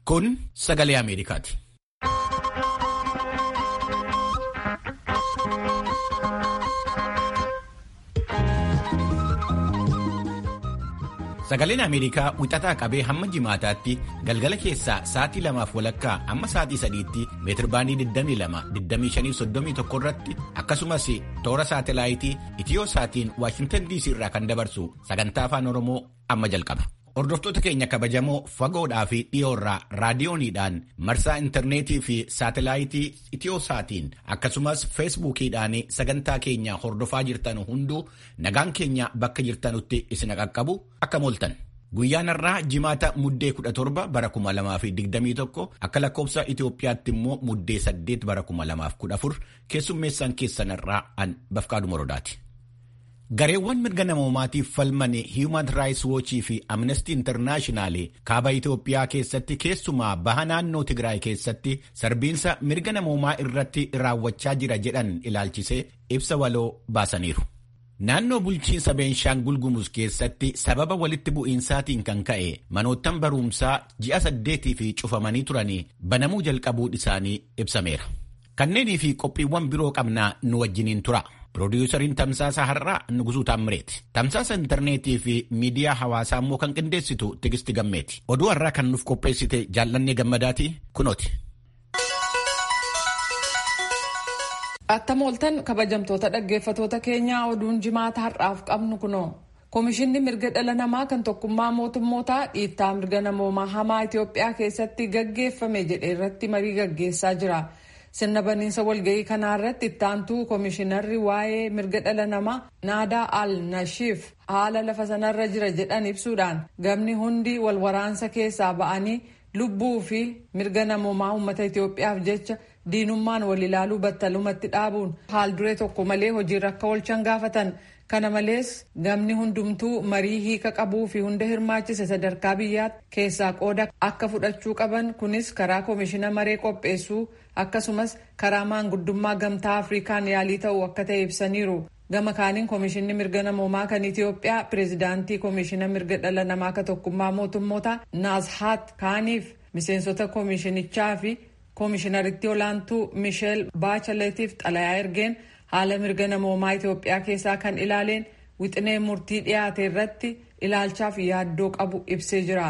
Kun sagalee Ameerikaati. Sagaleen Ameerikaa wixataa qabee hamma jimaataatti galgala keessaa sa'aatii lamaaf walakkaa amma sa'aatii sadiitti meetirbaandii 22-25-31 irratti akkasumas toora saatelaayitii itiyoo saatiin Waashintan DC irraa kan dabarsu sagantaa afaan Oromoo amma jalqaba. Hordoftoota keenya kabajamoo fagoodhaa fi dhiyoorraa raadiyooniidhaan marsaa intarneetii fi saatelaayitii itiyoo saatiin akkasumas feesbuukiidhaan sagantaa keenya hordofaa jirtan hunduu nagaan keenya bakka jirtanutti isin qaqqabu akka mooltan. Guyyaan har'aa jimaata muddee 17 bara 2021 akka lakkoofsa Itoophiyaatti immoo muddee 8 bara 2014 keessummeessaan keessan irraa an Bafqaadu Morodaati. Gareewwan mirga namoomaatiif falman Human Rights Watch fi Amnesty International kaaba Itoophiyaa keessatti keessumaa baha naannoo Tigraay keessatti sarbiinsa mirga namoomaa irratti raawwachaa jira jedhan ilaalchisee ibsa waloo baasaniiru. Naannoo bulchiinsa Beenshaangul Gumuz keessatti sababa walitti bu'iinsaatiin kan ka'e manoottan barumsaa ji'a saddeetii fi cufamanii turanii banamuu jalqabuun isaanii ibsameera. Kanneenii fi qophiiwwan biroo qabnaa nu wajjiniin tura. Piroodyuusariin Tamsaasa Har'aa Nugusuu Taammireeti. Tamsaasa intarneetii fi miidiyaa hawaasaa immoo kan qindeessitu Tigisti Gammeeti. Oduu har'aa kan nuuf qopheessite jaallannee gammadaati kunooti. Attam ooltan kabajamtoota dhaggeeffatoota keenyaa oduun jimaata har'aaf qabnu kunoo. Komishinni mirga dhala namaa kan tokkummaa mootummootaa dhiittaa mirga namoomaa hamaa Itoophiyaa keessatti gaggeeffame jedhe irratti marii gaggeessaa jira. sirna baniinsa walgahii kanaa irratti ittaantuu koomishinarri waa'ee mirga dhala namaa naadaa al nashiif haala lafa sanarra jira jedhan ibsuudhaan gamni hundi wal waraansa keessaa ba'anii lubbuu fi mirga namoomaa uummata Itoophiyaaf jecha diinummaan wal ilaaluu battalumatti dhaabuun haal duree tokko malee hojiirra akka oolchan gaafatan. kana malees gamni hundumtuu marii hiika qabuu fi hunda hirmaachise sadarkaa biyyaatti keessaa qooda akka fudhachuu qaban kunis karaa koomishina maree qopheessuu akkasumas karaa maanguddummaa gamtaa afrikaan yaalii ta'uu akka ta'e ibsaniiru gama kaaniin koomishinni mirga namoomaa kan itiyoophiyaa pireezidaantii koomishina mirga dhala namaa ka tokkummaa mootummoota naazhaat kaaniif miseensota koomishinichaa fi koomishinaritti olaantuu misheel baachaletiif xalayaa ergeen haala mirga namoomaa Itoophiyaa keessaa kan ilaaleen wixinee murtii dhiyaate irratti ilaalchaaf yaaddoo qabu ibsee jira.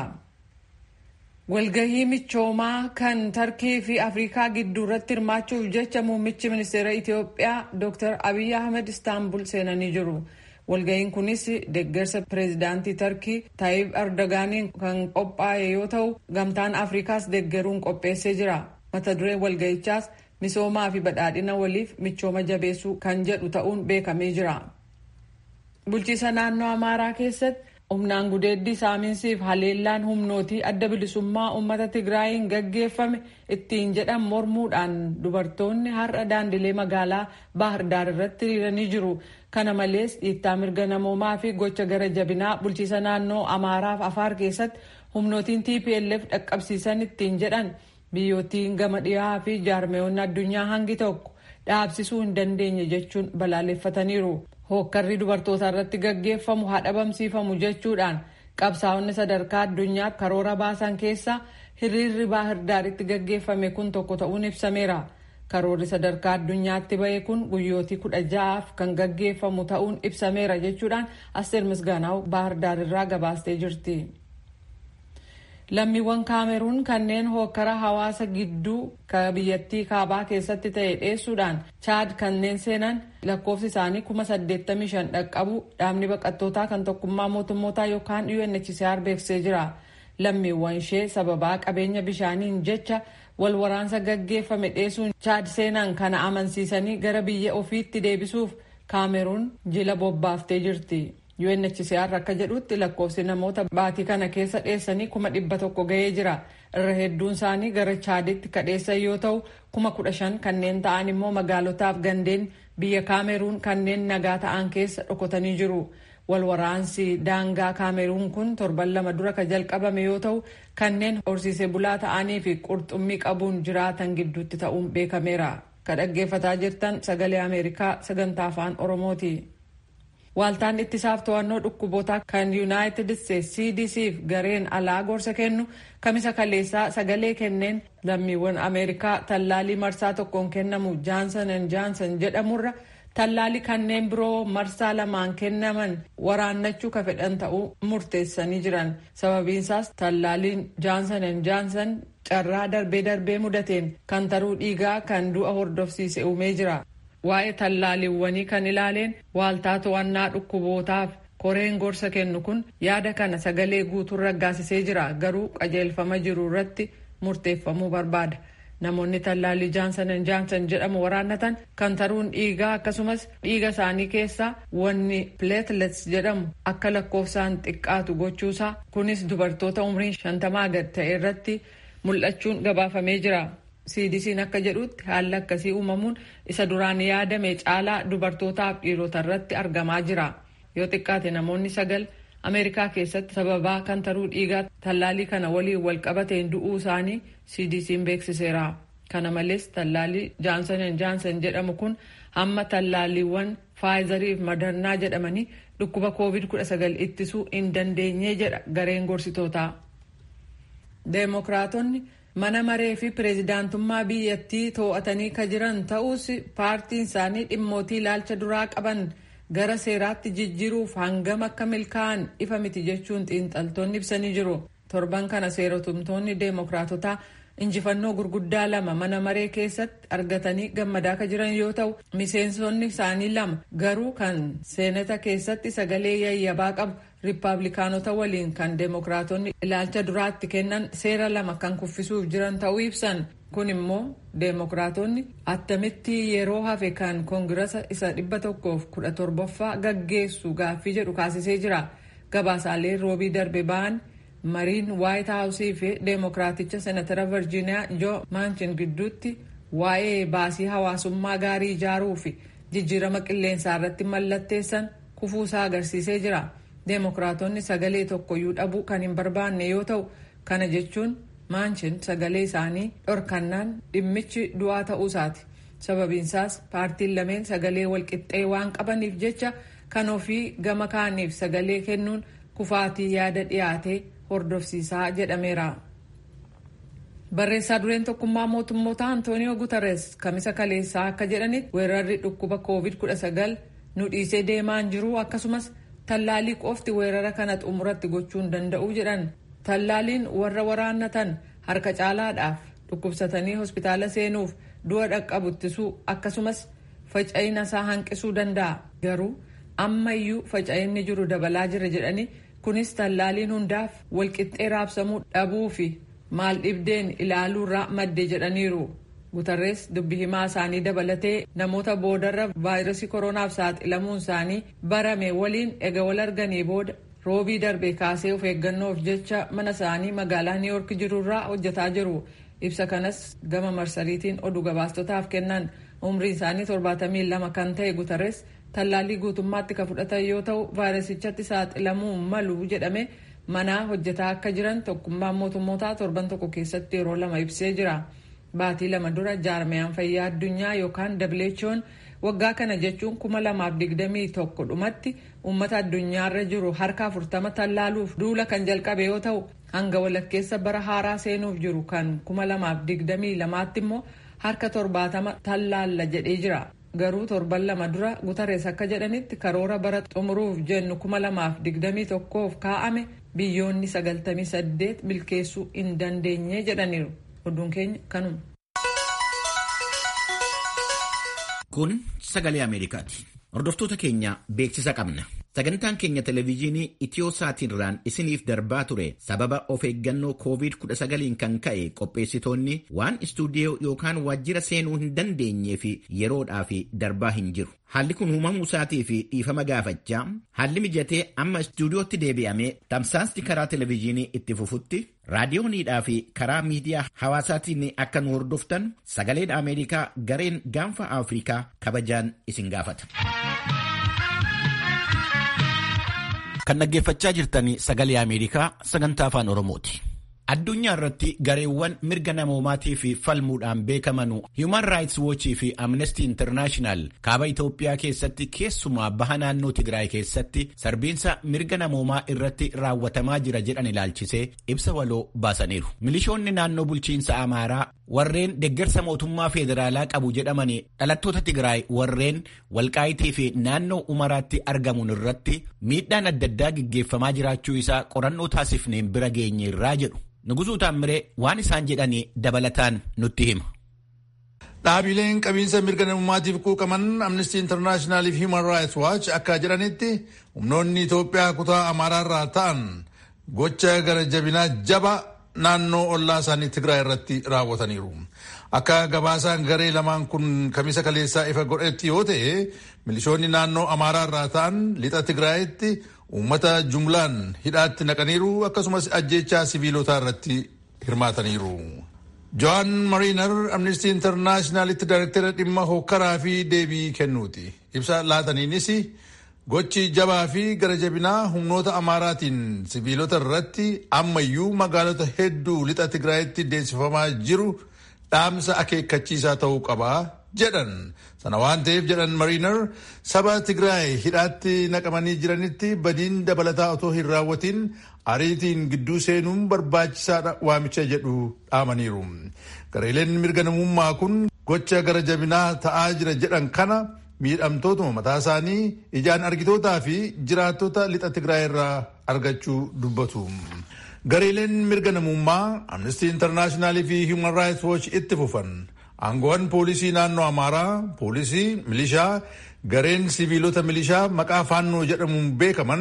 Walgahii michoomaa kan Tarkii fi Afrikaa gidduu irratti hirmaachuuf jecha muummichi ministeera Itoophiyaa Dr. Abiy Ahmed Istaanbul seenanii jiru. Walgahiin kunis deeggarsa pireezidaantii Tarkii Taayib Erdogaaniin kan qophaa'e yoo ta'u, gamtaan Afrikaas deeggaruun qopheessee jira. Mata dureen walgahichaas misoomaa fi badhaadhina waliif michooma jabeessuu kan jedhu ta'uun beekamee jira. Bulchiisa naannoo Amaaraa keessatti humnaan gudeeddii saamiinsiif haleellaan humnootii adda bilisummaa uummata Tigraayiin gaggeeffame ittiin jedhan mormuudhaan dubartoonni har'a daandilee magaalaa Baahirdaar irratti hiriiranii jiru. Kana malees dhiittaa mirga namoomaa fi gocha gara jabinaa bulchiisa naannoo Amaaraaf Afaar keessatti humnootiin TPLF dhaqqabsiisan ittiin jedhan biyyootiin gama dhiyaa fi jaarmeewwan addunyaa hangi tokko dhaabsisuu hin dandeenye jechuun balaaleffataniiru. Hookkarri dubartoota irratti gaggeeffamu haa dhabamsiifamu jechuudhaan qabsaa'onni sadarkaa addunyaatti karoora baasan keessa hiriirri baahirdaaritti gaggeeffame kun tokko ta'uun ibsameera. Karoorri sadarkaa addunyaatti bahe kun guyyootii kudha ja'aaf kan gaggeeffamu ta'uun ibsameera jechuudhaan Asteer Misgaanaw baahirdaar gabaastee jirti. Lammiiwwan kaameruun kanneen hookkara hawaasa gidduu ka biyyattii kaabaa keessatti ta'e dheessuudhaan chaad kanneen seenan lakkoofsi isaanii kuma saddeettamii shan dhaqqabu dhaabni baqattootaa kan tokkummaa mootummootaa yookaan UNHCR beeksisee jira. Lammiiwwan ishee sababaa qabeenya bishaaniin jecha wal waraansa gaggeeffame dheessuun chaad seenan kana amansiisanii gara biyya ofiitti deebisuuf kaameruun jila bobbaaftee jirti. UNHCR akka jedhutti lakkoofsi namoota baatii kana keessa dheessanii kuma dhibba tokko ga'ee jira. Irra hedduun isaanii gara chaaditti kadheessan yoo ta'u kuma kudha shan kanneen ta'an immoo magaalotaaf gandeen biyya kaameruun kanneen nagaa ta'an keessa dhokotanii jiru. Walwaraansi daangaa kaameruun kun torban lama dura ka jalqabame yoo ta'u kanneen horsiisee bulaa ta'anii fi qurxummii qabuun jiraatan gidduutti ta'uun beekameera. Ka dhaggeeffataa jirtan sagalee Ameerikaa sagantaa afaan Oromooti. Waaltaan ittisaaf to'annoo dhukkubootaa kan Yuunaayitid Isteetsi CDCf gareen alaa gorsa kennu kamisa kaleessaa sagalee kenneen lammiiwwan Ameerikaa tallaalii marsaa tokkoon kennamu Jaansan and Jaansan jedhamurra tallaalii kanneen biroo marsaa lamaan kennaman waraannachuu ka fedhan ta'uu murteessanii jiran. Sababiinsaas tallaaliin Jaansan and Jaansan carraa darbee darbee mudateen kan taruu dhiigaa kan du'a hordofsiise uumee jira. Waa'ee tallaaliiwwanii kan ilaaleen waaltaa to'annaa dhukkubootaaf koreen gorsa kennu kun yaada kana sagalee guutuun raggaasisee jira garuu qajeelfama jiru irratti murteeffamuu barbaada. Namoonni tallaalii jaansan jaansan jedhamu waraannatan kan taruun dhiigaa akkasumas dhiiga isaanii keessaa wanni pileetilets jedhamu akka lakkoofsaan xiqqaatu gochuusaa kunis dubartoota umriin shantamaa gad ta'e irratti mul'achuun gabaafamee jira. CDC'n akka jedhutti haalli akkasii uumamuun isa duraan yaadame caalaa dubartootaaf dhiirota irratti argamaa jira. Yoo xiqqaate namoonni sagal Ameerikaa keessatti sababaa kan taruu dhiigaa tallaalii kana waliin wal qabateen du'uu isaanii CDC'n beeksiseera. Kana malees tallaalii Jaansan Jaansan jedhamu kun hamma tallaaliiwwan Faayizariif Madarnaa jedhamanii dhukkuba COVID-19 ittisuu hin dandeenye jedha gareen gorsitootaa. Deemokiraatonni mana maree fi pireezidaantummaa biyyattii to'atanii ka jiran ta'us paartiin isaanii dhimmootii ilaalcha duraa qaban gara seeraatti jijjiiruuf hangam akka milkaa'an ifa miti jechuun xiinxaltoonni ibsanii jiru. Torban kana seeratumtoonni deemokiraatotaa injifannoo gurguddaa lama mana maree keessatti argatanii gammadaa ka jiran yoo ta'u miseensonni isaanii lama garuu kan seenata keessatti sagalee yayyabaa qabu riippaabilikaanota waliin kan deemokiraatonni ilaalcha duraatti kennan seera lama kan kuffisuuf jiran ta'uu ibsan kun immoo deemokiraatonni attamitti yeroo hafe kan koongirasa isa dhibba tokkoof kudha torbaffaa gaggeessu gaaffii jedhu kaasisee jira gabaasaalee roobii darbe ba'an mariin waayit haawusii fi deemokiraaticha senatara virjiiniyaa joo maanchin gidduutti waa'ee baasii hawaasummaa gaarii ijaaruu fi jijjiirama qilleensaa irratti mallatteessan kufuusaa agarsiisee jira. deemokiraatonni sagalee tokkoyyuu dhabuu kan hin barbaanne yoo ta'u kana jechuun maanchin sagalee isaanii dhorkannaan dhimmichi du'aa ta'uusaati sababiinsaas paartiin lameen sagalee walqixxee waan qabaniif jecha kan ofii gama kaaniif sagalee kennuun kufaatii yaada dhiyaatee hordofsiisaa jedhameera. barreessaa dureen tokkummaa mootummoota antooniyoo guutarees kamisa kaleessaa akka jedhanitti weerarri dhukkuba covid-19 nu dhiisee deemaan jiru akkasumas tallaalii qofti weerara kana xumuratti gochuu hin danda'u jedhan tallaaliin warra waraannatan harka caalaadhaaf dhukkubsatanii hospitaala seenuuf du'a dhaqqabu ittisuu akkasumas faca'ina isaa hanqisuu danda'a garuu ammayyuu faca'inni jiru dabalaa jira jedhanii kunis tallaaliin hundaaf walqixxee raabsamuu dhabuu fi maal dhibdeen ilaaluurraa madde jedhaniiru. Gutarrees dubbi himaa isaanii dabalatee namoota boodarra vaayirasii koronaaf saaxilamuun isaanii barame waliin ega wal arganii booda roobii darbe kaasee of eeggannoof jecha mana isaanii magaalaa New York jirurraa hojjetaa jiru. Ibsa kanas gama marsariitiin oduu gabaastotaaf kennan umriin isaanii 72 kan ta'e Gutarrees tallaalii guutummaatti ka fudhatan yoo ta'u vaayirasichatti saaxilamuu malu jedhame manaa hojjetaa akka jiran tokkummaan mootummootaa torban tokko keessatti yeroo lama ibsee jira. Baatii lama dura jaarmiyaan fayyaa addunyaa yookaan WHO'n waggaa kana jechuun kuma lamaaf digdamii tokko dhumatti uummata addunyaarra jiru harka afurtama tallaaluuf duula kan jalqabe yoo ta'u hanga walakkeessa bara haaraa seenuuf jiru kan kuma lamaaf digdamii lamaatti immoo harka torbaatama tallaalla jedhee jira. Garuu torban lama dura Gutarrees akka jedhanitti karoora bara xumuruuf jennu kuma lamaaf digdamii tokkoof kaa'ame biyyoonni sagaltamii saddeet milkeessuu hin dandeenye jedhaniiru. Oduun keenya kanuma. Kun sagalee Ameerikaati. Hordoftoota keenya beeksisa qabna. Sagantaan keenya televezyiinii Itiyoosaatiirraan isiniif darbaa ture sababa of eeggannoo COVID-19 kan ka'e qopheessitoonni waan istuudiyoo yookaan waajjira seenuu hin dandeenyee fi yeroodhaaf darbaa hin jiru. Haalli kun uumamuu isaatii fi dhiifama gaafachaa haalli mijatee amma istuudiyootti deebi'amee tamsaasni karaa televezyiinii itti fufutti raadiyooniidhaa fi karaa miidiyaa hawaasaatiin akka nu hordoftan sagaleen Ameerikaa gareen gaanfa Afrikaa kabajaan isin gaafata. Kan dhaggeeffachaa jirtan sagalee Ameerikaa sagantaa afaan Oromooti. addunyaa irratti gareewwan mirga namoomaatiif falmuudhaan beekamanu Human Rights Watch fi Amnesty International kaaba Itoophiyaa keessatti keessumaa baha naannoo Tigraay keessatti sarbiinsa mirga namoomaa irratti raawwatamaa jira jedhan ilaalchisee ibsa waloo baasaniiru. Milishoonni naannoo bulchiinsa Amaaraa warreen deeggarsa mootummaa federaalaa qabu jedhamanii dhalattoota Tigraay warreen walqaayitii fi naannoo umaraatti argamuun irratti miidhaan adda addaa gaggeeffamaa jiraachuu isaa qorannoo taasifneen bira geenye irraa jedhu. Nugusuu Taammiree waan isaan jedhanii dabalataan nutti hima. Dhaabileen qabiinsa mirga namummaatiif quuqaman Amnesty International fi Human Rights Watch akka jedhanitti humnoonni Itoophiyaa kutaa Amaaraarraa ta'an gocha gara jabinaa jaba naannoo ollaa isaanii Tigraay irratti raawwataniiru. Akka gabaasaan garee lamaan kun kamisa kaleessaa ifa godhetti yoo ta'e milishoonni naannoo Amaaraarraa ta'an lixa Tigraayitti uummata jumlaan hidhaatti naqaniiru akkasumas ajjeechaa siviilotaa irratti hirmaataniiru. Joan Mariinar Amnesty Internationalitti daayirektara dhimma hokkaraa fi deebii kennuuti. Ibsa laataniinis gochi jabaa fi gara jabinaa humnoota amaaraatiin siviilota irratti ammayyuu magaalota hedduu lixa Tigraayitti deemsifamaa jiru dhaamsa akeekkachiisaa ta'uu qaba jedhan. Sana waan ta'eef jedhan Mariinar saba Tigraay hidhaatti naqamanii jiranitti badiin dabalataa otoo hin raawwatiin ariitiin gidduu seenuun barbaachisaadha waamicha jedhu dhaamaniiru. Gareeleen mirga namummaa kun gocha gara jabinaa ta'aa jira jedhan kana miidhamtootuma mataa isaanii ijaan argitootaa fi jiraattota lixa Tigraay irraa argachuu dubbatu. Gareeleen mirga namummaa Amnesty International fi Human Rights Watch itti fufan. Aangoowwan poolisii naannoo Amaaraa, poolisii, milishaa, gareen siviilota milishaa maqaa faannoo jedhamuun beekaman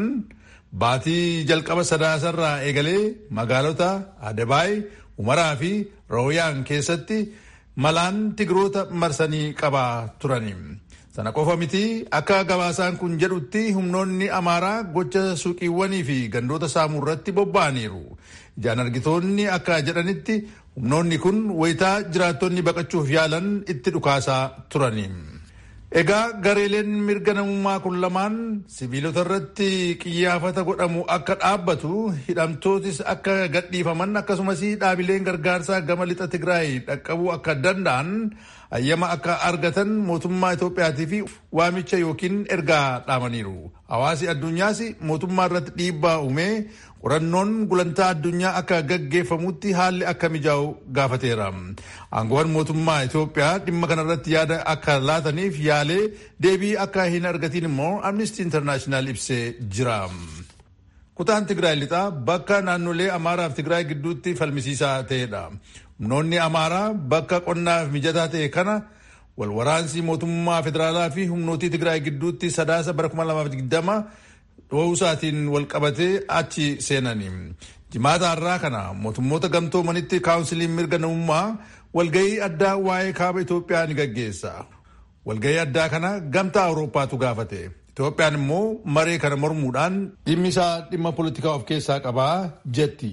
baatii jalqaba sadaasarraa eegalee magaalota Adebaay, Umaraa fi Rooyaan keessatti malaan tigiroota marsanii qabaa turani. Sana qofa miti akka gabaasaan kun jedhutti humnoonni Amaaraa gocha suuqiiwwanii fi gandoota saamuu irratti bobba'aniiru. Ijaan argitoonni akka jedhanitti humnoonni kun wayitaa jiraattonni baqachuuf yaalan itti dhukaasaa turani. Egaa gareeleen mirga namummaa kun lamaan siviilota irratti qiyyaafata godhamu akka dhaabbatu hidhamtootis akka gadhiifaman akkasumas dhaabileen gargaarsaa gama lixa Tigraay dhaqqabuu akka danda'an hayyama akka argatan mootummaa Itoophiyaatii fi waamicha yookiin ergaa dhaamaniiru. Hawaasi addunyaas mootummaa irratti dhiibbaa uumee qorannoon gulantaa addunyaa akka gaggeeffamutti haalli akka mijaa'u gaafateera. Aangoowwan mootummaa Itoophiyaa dhimma kanarratti yaada akka laataniif yaalee deebii akka hin argatiin immoo Amnesty International ibsee jira. Kutaan Tigraay lixaa bakka naannolee Amaaraa fi Tigraay gidduutti falmisiisaa ta'edha. Humnoonni Amaaraa bakka qonnaaf mijataa ta'e kana walwaraansi mootummaa federaalaa fi humnootii Tigraay gidduutti sadaasa bara 2020 dhoowusaatiin walqabatee achi seenani. Jimaata har'aa kana mootummoota gamtoomanitti kaawunsiliin mirga namummaa walgahii addaa waa'ee kaaba Itoophiyaa ni gaggeessa. Walgahii addaa kana gamtaa Awurooppaatu gaafate. Itoophiyaan immoo maree kana mormuudhaan dhimmi isaa dhimma poolitikaa of keessaa qabaa jetti.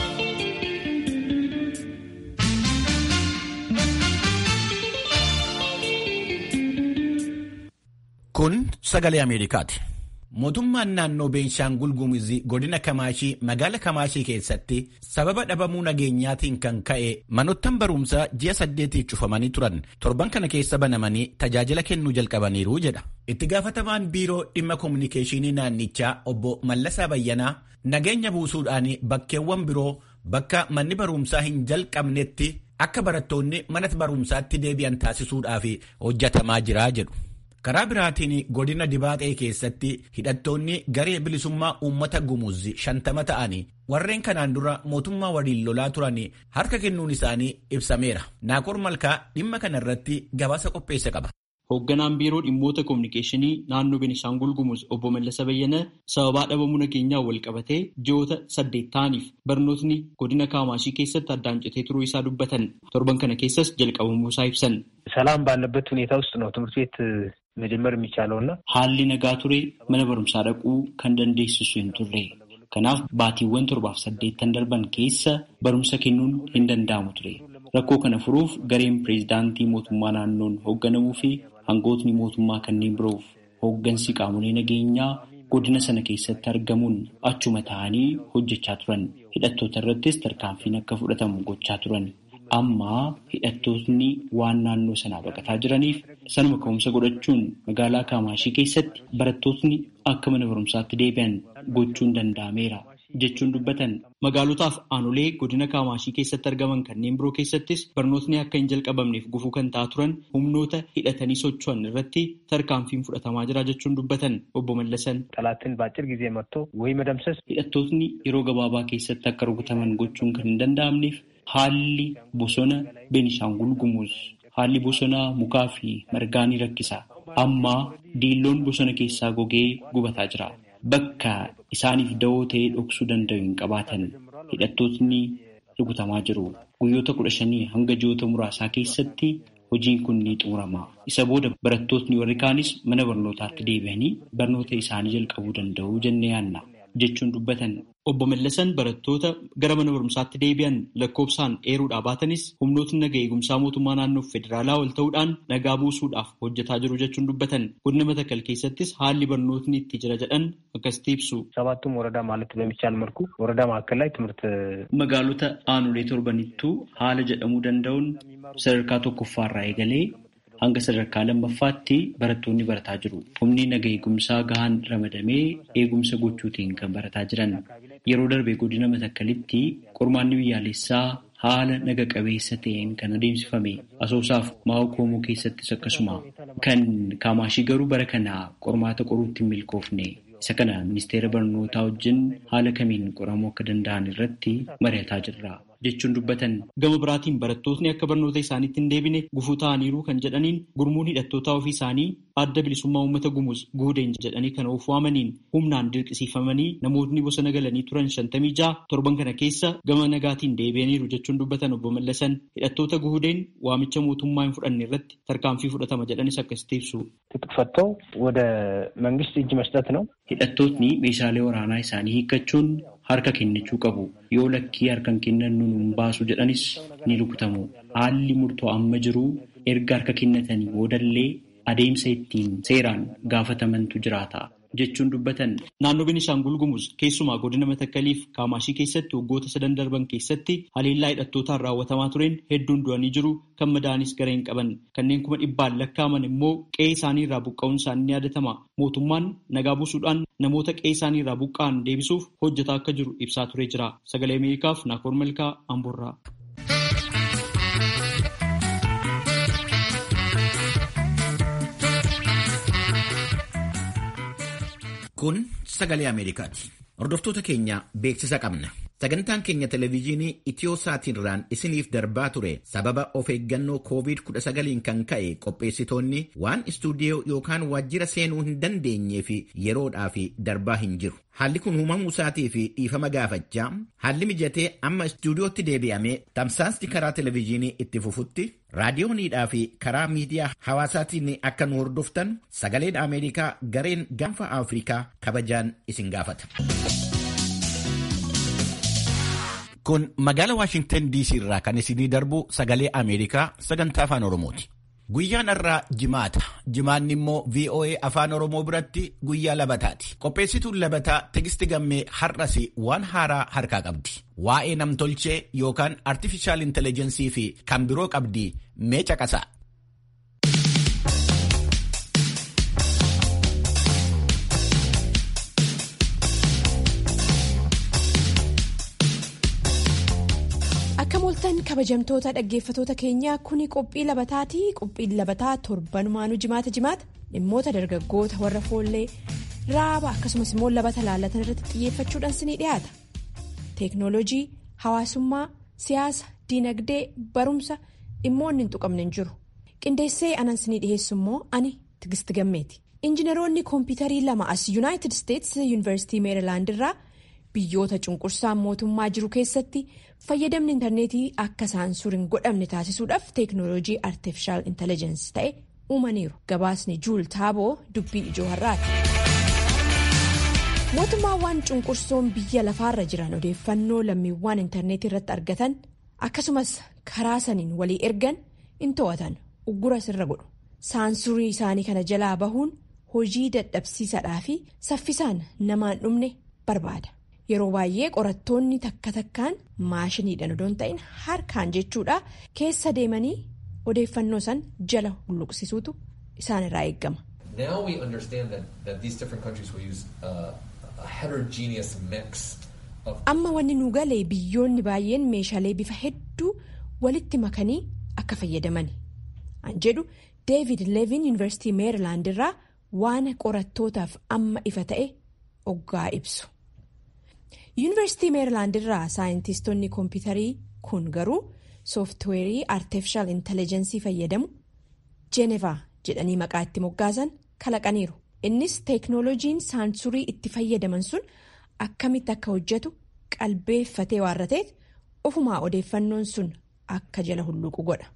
Kun sagalee Ameerikaati. Mootummaan naannoo Beenshaangul Gumuzii godina Kamaashii magaala Kamaashii keessatti sababa dhabamuu nageenyaatiin kan ka'e manottan barumsaa ji'a saddeetiif cufamanii turan torban kana keessa banamanii tajaajila kennuu jalqabaniiru jedha. Itti gaafatamaan biiroo dhimma koominikeeshinii naannichaa obbo Mallasaa Bayyanaa nageenya buusuudhaan bakkeewwan biroo bakka manni barumsaa hin jalqabnetti akka barattoonni mana barumsaatti deebi'an taasisuudhaaf hojjetamaa jira jedhu. karaa biraatiin godina dibaaxee keessatti hidhattoonni garee bilisummaa uummata gumuzi shantama ta'anii warreen kanaan dura mootummaa waliin lolaa turan harka kennuun isaanii ibsameera naakor malkaa dhimma kana irratti gabaasa qopheesse qaba. Hoogganaan biiroo dhimmoota koominikeeshinii naannoo Benishaangul Gumuz obbo Mallasa Bayyana sababaa dhabamuu nageenyaa wal qabatee ji'oota saddeet ta'aniif barnootni godina Kaamaashii keessatti addaan citee turuu isaa dubbatan torban kana keessas jalqabamuu isaa ibsan. ሰላም ባለበት ሁኔታ ውስጥ ነው ትምህርት ቤት መጀመር የሚቻለው እና haalli nagaa ture mana barumsaa dhaquu kan dandeessisu hin turre kanaaf baatiiwwan torbaaf saddeettan darban keessa barumsa kennuun hin danda'amu ture rakkoo kana furuuf gareen pireezidaantii mootummaa naannoon hoogganamuu fi hangootni mootummaa kanneen biroof hooggansi qaamolee nageenyaa godina sana keessatti argamuun achuma ta'anii hojjechaa turan hidhattoota irrattis tarkaanfiin akka fudhatamu gochaa turan. Amma hidhattootni waan naannoo sanaa baqataa jiraniif sanuma ka'umsa godhachuun magaalaa Kaamaashii keessatti barattootni akka mana barumsaatti deebi'an gochuun danda'ameera jechuun dubbatan. Magaalotaaf aanolee godina Kaamaashii keessatti argaman kanneen biroo keessattis barnootni akka hin jalqabamneef gufuu kan ta'aa turan humnoota hidhatanii socho'an irratti tarkaanfiin fudhatamaa jira jechuun dubbatan obbo Mallasan. ጠላትን በአጭር ጊዜ መጥቶ ወይ መደምሰስ Hidhattootni yeroo gabaabaa keessatti akka rukutaman gochuun kan hin danda'amneef haalli bosona Beenishaangul Gumuz haalli bosona mukaa fi margaa ni rakkisa. Amma diilloon bosona keessaa gogee gubataa jira. Bakka isaaniif da'oo ta'ee dhoksuu danda'u hin qabaatan. Hidhattootni rukutamaa jiru. Guyyoota kudha shanii hanga ji'oota muraasaa keessatti hojiin kun ni xumurama. Isa booda barattootni warri kaanis mana barnootaatti deebi'anii barnoota isaanii jalqabuu danda'u jennee yaanna. jechuun dubbatan. Obbo Mallasan barattoota gara mana barumsaatti deebi'an lakkoofsaan eeruudhaa baatanis humnootni naga eegumsaa mootummaa naannoo federaalaa ol ta'uudhaan nagaa buusuudhaaf hojjetaa jiru jechuun dubbatan. Godina Matakkal keessattis haalli barnootni itti jira jedhan akkasitti ibsu. ሰባቱም ወረዳ ማለት በሚቻል መልኩ ወረዳ ማዕከል ላይ ትምህርት Magaalota aanolee torbanittuu haala jedhamuu danda'uun sadarkaa tokkoffaarraa eegalee hanga sadarkaa lammaffaatti barattoonni barataa jiru. Humni naga eegumsaa gahaan ramadamee eegumsa gochuutiin kan barataa jiran. Yeroo darbe godina Matakkalitti qormaanni biyyaalessaa haala naga qabeessa ta'een kan adeemsifame asoosaaf maa'oo koomoo keessattis akkasuma kan kaamaashii garuu bara kana qormaata qoruutti hin milkoofne. Isa kana ministeera barnootaa wajjin haala kamiin qoramuu akka danda'an irratti mari'ataa jirra. jechuun dubbatan gama biraatiin barattootni akka barnoota isaaniitti hin deebine gufuu ta'aniiru kan jedhaniin gurmuun hidhattootaa ofii isaanii adda bilisummaa uummata gumuz guudeen jedhanii kan of waamaniin humnaan dirqisiifamanii namootni bosona galanii turan shantamii ja'a torban kana keessa gama nagaatiin deebi'aniiru jechuun dubbatan obbo Mallasan hidhattoota guudeen waamicha mootummaa hin fudhanne irratti tarkaanfii fudhatama jedhanis akkasitti ibsu. ትጥቅ ፈተው ወደ መንግስት እጅ መስጠት ነው። Hidhattootni meeshaalee waraanaa isaanii hiikkachuun harka kennachuu qabu. Yoo lakkii harkan kennan nun baasu jedhanis ni rukutamu. Haalli murtoo amma jiru erga harka kennatanii boodallee adeemsa ittiin seeraan gaafatamantu jiraata. jechuun dubbatan naannoo Beenishaangul Gumuz keessumaa godina Matakkaliif Kaamaashii keessatti waggoota sadan darban keessatti haleellaa hidhattootaan raawwatamaa tureen hedduun du'anii jiru kan madaanis gara hin qaban kanneen kuma dhibbaan lakkaaman immoo qe'ee isaanii irraa buqqa'uun isaanii ni yaadatama mootummaan nagaa buusuudhaan namoota qe'ee isaanii irraa buqqa'an deebisuuf hojjetaa akka jiru ibsaa turee jira sagalee Ameerikaaf Naakoor Malkaa Amboorraa. Kun sagalee Ameerikaati. Hordoftoota keenya beeksisa qabna. Sagantaan keenya televezyiinii Itiyoosaatiirraan isiniif darbaa ture sababa of eeggannoo COVID-19 kan ka'e qopheessitoonni waan istuudiyoo yookaan waajjira seenuu hin dandeenyee fi yeroodhaaf darbaa hin jiru. Haalli kun uumamuu isaatii fi dhiifama gaafachaa haalli mijatee amma istuudiyootti deebi'amee tamsaasni karaa televezyiinii itti fufutti raadiyooniidhaa fi karaa miidiyaa hawaasaatiin akka nu hordoftan sagaleen Ameerikaa gareen gaanfa Afrikaa kabajaan isin gaafata. Kun magaala Waashingtan DC irraa kan isinii darbu sagalee Ameerikaa sagantaa afaan Oromooti. Guyyaan har'aa jimaata. Jimaanni immoo VOA afaan Oromoo biratti guyyaa labataati. Qopheessituun labataa Tigisti Gammee har'as waan haaraa harkaa qabdi. Waa'ee namtolchee yookaan artificial intelligensii fi kan biroo qabdi mee caqasaa. Akka mooltan kabajamtoota dhaggeeffatoota keenyaa kuni qophii labataati. Qophiin labataa torbanumaanuu jimaata jimaata dhimmoota dargaggoota warra foollee raaba akkasumas immoo labata laallatan irratti xiyyeeffachuudhaan sinii dhiyaata. Teeknooloojii, hawaasummaa, siyaasa, diinagdee, barumsa dhimmoonni hin tuqamne hin jiru. Qindeessee anan sinii dhiyeessu immoo ani Tigisti Gammeeti. Injiinaroonni kompiitarii lama as Yuunaayitid Isteetsi Yuunivarsiitii Meerilaand irraa biyyoota cunqursaan mootummaa jiru keessatti fayyadamni intarneetii akka saansur hin godhamne taasisuudhaaf teeknooloojii artifishaal intellijensi ta'e uumaniiru gabaasni juul taaboo dubbii ijoo har'aati. mootummaawwan cunqursoon biyya lafaarra jiran odeeffannoo lammiiwwan intarneetii irratti argatan akkasumas karaa saniin walii ergan in to'atan uggura sirra godhu saansurii isaanii kana jalaa bahuun hojii dadhabsiisaadhaa fi saffisaan namaan dhumne barbaada. yeroo baay'ee qorattoonni takka takkaan maashiniidhaan odoo hin ta'in harkaan jechuudha keessa deemanii odeeffannoo san jala hulluqsisuutu isaan irraa eeggama. Now we understand that, that these different countries will use uh, a heterogeneous mix of Amma wanni nu galee biyyoonni baay'een meeshaalee bifa hedduu walitti makanii akka fayyadaman. An jedhu David Levin Yuunivarsiitii Meerilaand irraa waan qorattootaaf amma ifa ta'e oggaa ibsu. Yuunivarsiitii Meerilaand irraa saayintistoonni koompitarii kun garuu sooftiweerii artificial intelligensii fayyadamu Jeenevaa jedhanii maqaa itti moggaasan kalaqaniiru. Innis teeknooloojiin saansurii itti fayyadaman sun akkamitti akka hojjetu qalbeeffatee waan ta'eef ofumaa odeeffannoon sun akka jala hulluqu godha.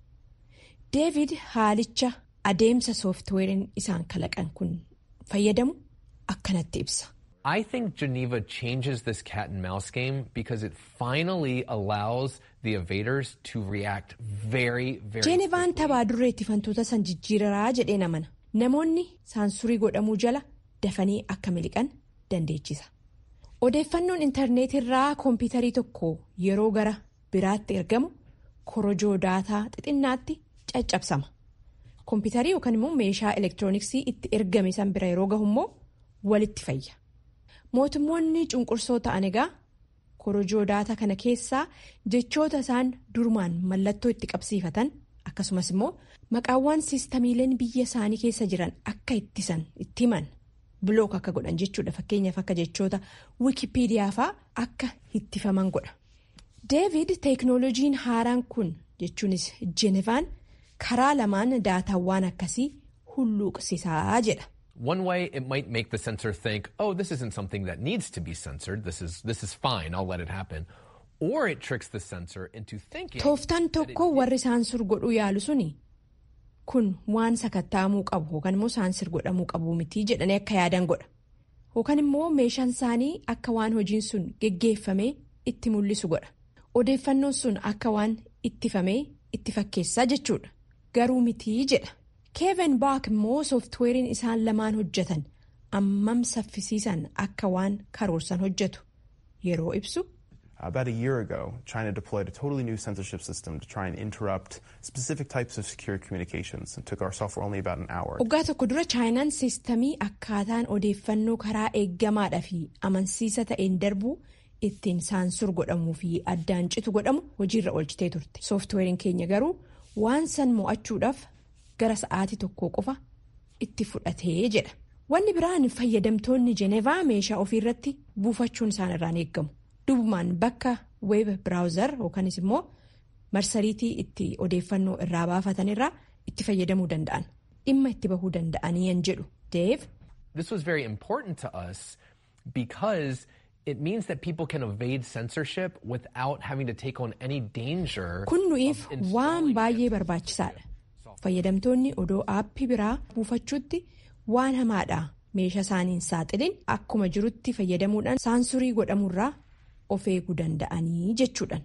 David haalicha adeemsa sooftiweeriin isaan kalaqan kun fayyadamu akkanatti ibsa. I think Geneva changes this cat and mouse game because it finally allows the evaders to react very, very Jeenevaan taphaa durreetti fantoota san jijjiiraraa jedheen amana. Namoonni saansurii godhamuu jala dafanii akka miliqan dandeechisa. Odeeffannoon intarneetirraa koompitarii tokko yeroo gara biraatti ergamu korojoo daataa xixinnaatti caccabsama. Koompitarii yookaan immoo meeshaa elektirooniksii itti ergame san bira yeroo gahu immoo walitti fayya. Mootummoonni cunqursoo ta'an egaa korojoo daataa kana keessaa jechoota isaan durumaan mallattoo itti qabsiifatan akkasumas immoo maqaawwan siistamiileen biyya isaanii keessa jiran akka ittisan itti himan bilook akka godhan jechuudha fakkeenyaaf akka jechoota wikipiidiyaa fa'aa akka ittifaman godha. Deevid teeknooloojiin haaraan kun jechuunis Jeenevaan karaa lamaan daataawwan akkasii hulluuqsisaa jedha. One way it might make the censor think, oh, this isn't something that needs to be censored. This is this is fine. I'll let it happen. Or it tricks the censor into thinking. Tooftaan tokko warri saansur godhuu yaalu suni kun waan sakattaamuu qabu yookaan immoo saansir godhamuu qabu miti jedhanii akka yaadan godha. Yookaan immoo meeshaan isaanii akka waan hojiin sun geggeeffamee itti mul'isu godha. Odeeffannoon sun akka waan ittifamee itti fakkeessaa jechuudha. Garuu mitii jedha. Keevin Baak immoo sooftiweeriin isaan lamaan hojjetan ammam saffisiisan akka waan karoorsan hojjetu yeroo ibsu. About a year ago, China deployed a totally new censorship system to try and interrupt specific types of secure communications. It took our software only about an hour. Waggaa tokko dura chaayinaan siistamii akkaataan odeeffannoo karaa eeggamaadhaa fi amansiisa ta'een darbuu ittiin saansur godhamuu fi addaan citu godhamu hojiirra oolchitee turte. Sooftiweeriin keenya garuu waan san mo'achuudhaaf gara sa'aatii tokko qofa itti fudhatee jedha. Wanni biraan fayyadamtoonni Jenevaa meeshaa ofiirratti buufachuun isaan irraan eeggamu. Dubumaan bakka weeb biraawuzar yookaanis immoo marsariitii itti odeeffannoo irraa baafatan irraa itti fayyadamuu danda'an. Dhimma itti bahuu danda'anii yan jedhu. Deev. This was very important to us because it means that people can evade censorship without having to take on any danger. Kun nuyiif waan baay'ee barbaachisaadha. Fayyadamtoonni odoo aappii biraa buufachuutti waan hamaadha. Meeshaa isaaniin saaxilin akkuma jirutti fayyadamuudhaan saansurii godhamurraa of eeguu danda'anii jechuudhaan.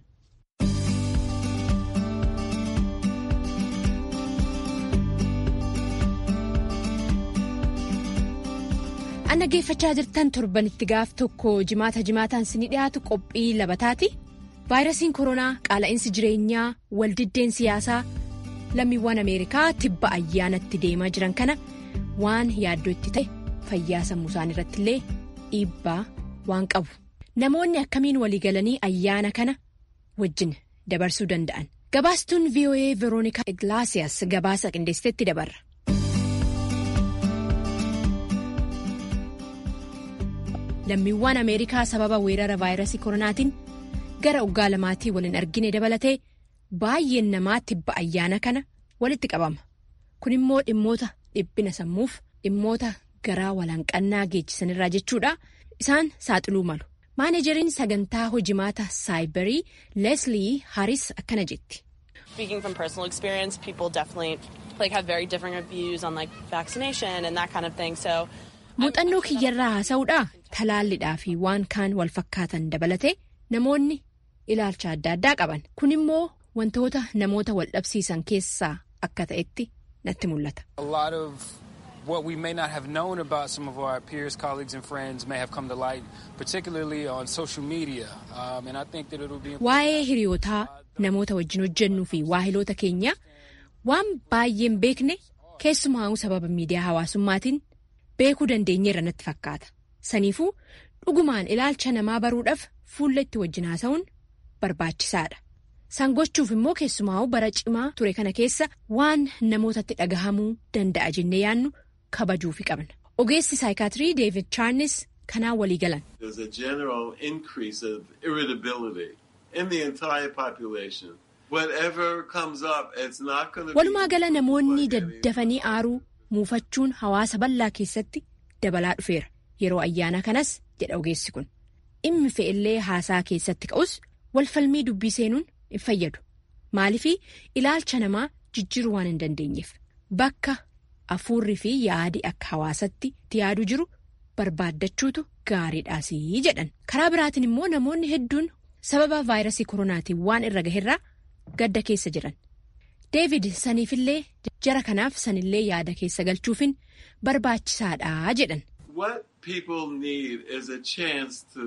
An dhaggeeffachaa jirtan torbanitti gaaf tokko jimaata jimaataan sinii dhiyaatu qophii labataati. Vaayirasiin koronaa qaala'insi jireenyaa waldiddeen siyaasaa lammiiwwan Ameerikaa tibba ayyaanatti deemaa jiran kana waan yaaddoo itti ta'e fayyaa sammuu isaanii irratti illee dhiibbaa waan qabu. Namoonni akkamiin waliigalanii ayyaana kana wajjin dabarsuu danda'an. Gabaastuun VOA Veroonikaa Iglaasiyaas gabaasa qindeessiteetti dabarra. Lammiiwwan Ameerikaa sababa weerara vaayirasii koronaatiin gara waggaa lamaatii waliin argine dabalatee baay'een namaa tibba ayyaana kana walitti qabama. Kun immoo dhimmoota dhiphina sammuuf dhimmoota garaa walaanqannaa geessisanirraa jechuudha. Isaan saaxiluu malu. Maanejeriin sagantaa hojimaata saayibarii Leslie Harris akkana jetti. Speaking from personal experience, people definitely like have very different views on like vaccination and that kind of thing. So Muuxannoo kiyyarraa haasa'uudhaa talaallidhaa fi waan kaan wal fakkaatan dabalatee namoonni ilaalcha adda addaa qaban. Kun immoo wantoota namoota wal dhabsiisan keessaa akka ta'etti natti mul'ata. A lot of what we may not have known about some of our peers, colleagues, and friends may have come to light, particularly on social media. Um, and I think that it'll be Waa'ee hiriyootaa namoota wajjin hojjennuu fi waahiloota keenya waan baay'een beekne keessumaa'uu sababa miidiyaa hawaasummaatiin beekuu dandeenyeerra natti fakkaata. Saniifuu dhugumaan ilaalcha namaa baruudhaaf fuulla itti wajjin haasa'uun barbaachisaadha. San gochuuf immoo keessumaa'uu bara cimaa ture kana keessa waan namootatti dhagahamuu danda'a jennee yaannu kabajuufi qabna. Ogeessi saayikaatirii Deevid Chaarnis kanaan walii galan. There's a general increase of irritability in the entire population. Whatever comes up, it's not going to be... Walumaa gala namoonni daddafanii aaruu muufachuun hawaasa bal'aa keessatti dabalaa dhufeera. Yeroo ayyaana kanas jedha ogeessi kun. Dhimmi fe'illee haasaa keessatti ka'us walfalmii dubbii seenuun hin fayyadu. Maaliifii ilaalcha namaa jijjiiruu waan hin dandeenyeef. Bakka afuurri fi yaadi akka hawaasatti yaadu jiru barbaaddachuutu gaariidhaasii jedhan. Karaa biraatiin immoo namoonni hedduun sababa vaayirasii koronaatiin waan irra gaherraa gadda keessa jiran. Deevid saniifillee jara kanaaf sanillee yaada keessa galchuufin barbaachisaadha jedhan. What people need is a chance to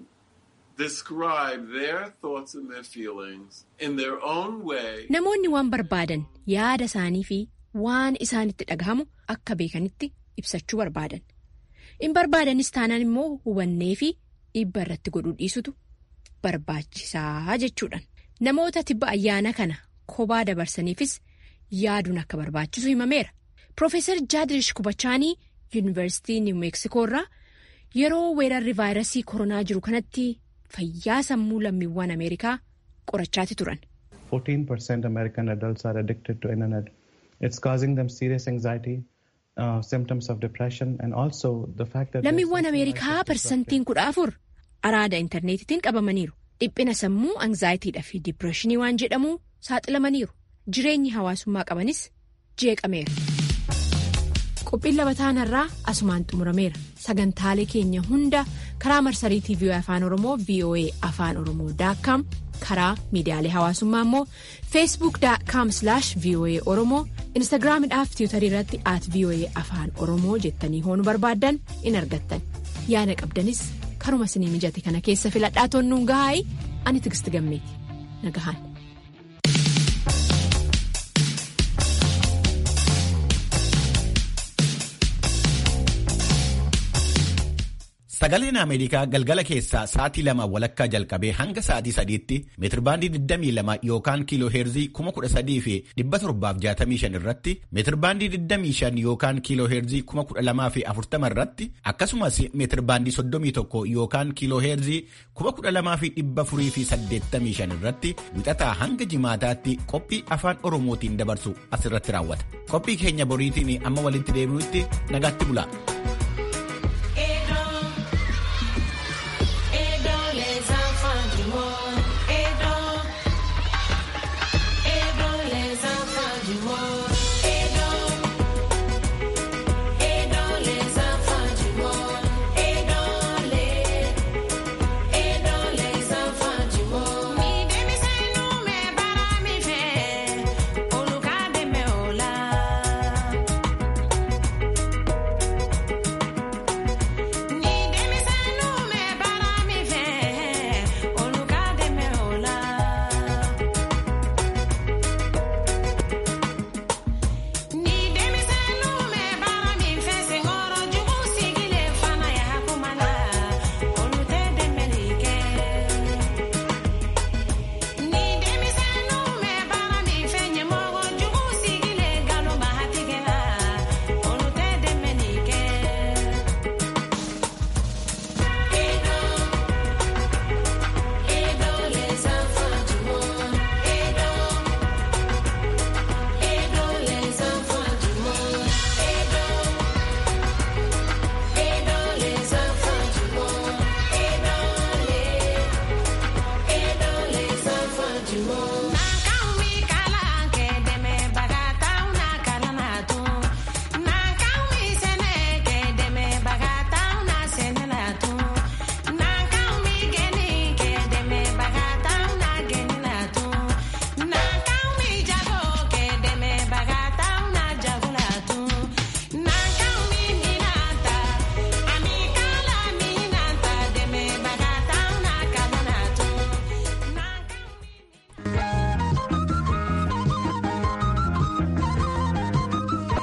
describe their thoughts and their feelings in their own way. Namoonni waan barbaadan yaada isaanii fi waan isaanitti dhagahamu akka beekanitti ibsachuu barbaadan. In barbaadanis taanaan immoo hubannee fi dhiibba irratti godhuu dhiisutu barbaachisaa jechuudhaan. Namoota tibba ayyaana kana kophaa dabarsaniifis yaaduun akka barbaachisu himameera. Profeesar Jaadirish Kubachaanii Yuunivarsiitii Niw Meeksikoo irraa yeroo weerarri vaayirasii koronaa jiru kanatti fayyaa sammuu lammiiwwan Ameerikaa qorachaati turan. 14% American adults are addicted to internet. It's causing them serious anxiety, uh, symptoms of depression and also the fact that... Lammiiwwan Ameerikaa parsantiin kudha afur araada intarneetitiin qabamaniiru. Dhiphina sammuu anzaayitiidha fi dipireeshinii waan jedhamu saaxilamaniiru. Jireenyi hawaasummaa qabanis jeeqameera. Qophiin labataan irraa asumaan xumurameera. Sagantaalee keenya hunda karaa marsariitii VOA Afaan Oromoo VOA Afaan Oromoo daakkaam karaa miidiyaalee hawaasummaa immoo feesbuuk daakkaam VOA Oromoo instaagiraamidhaaf tiwutarii irratti at VOA Afaan Oromoo jettanii hoonuu barbaaddan in argattan. Yaada qabdanis karuma isinii mijate kana keessa filadhaa toonnuun gahaayi ani tigisti gammeeti nagahaan. Sagaleen Ameerikaa galgala keessaa sa'aatii lama walakkaa jalqabee hanga sa'aatii sadiitti meetirbaandii 22 yookaan kiiloo heerzii 13,000 fi 765 irratti meetirbaandii 25 yookaan kiiloo heerzii 12,040 irratti akkasumas meetirbaandii 31 yookaan kiiloo heerzii 12,485 irratti wixataa hanga jimaataatti qophii afaan oromootiin dabarsu asirratti raawwata. Qophii keenya boriitiin amma walitti deebi'utti nagaatti bula.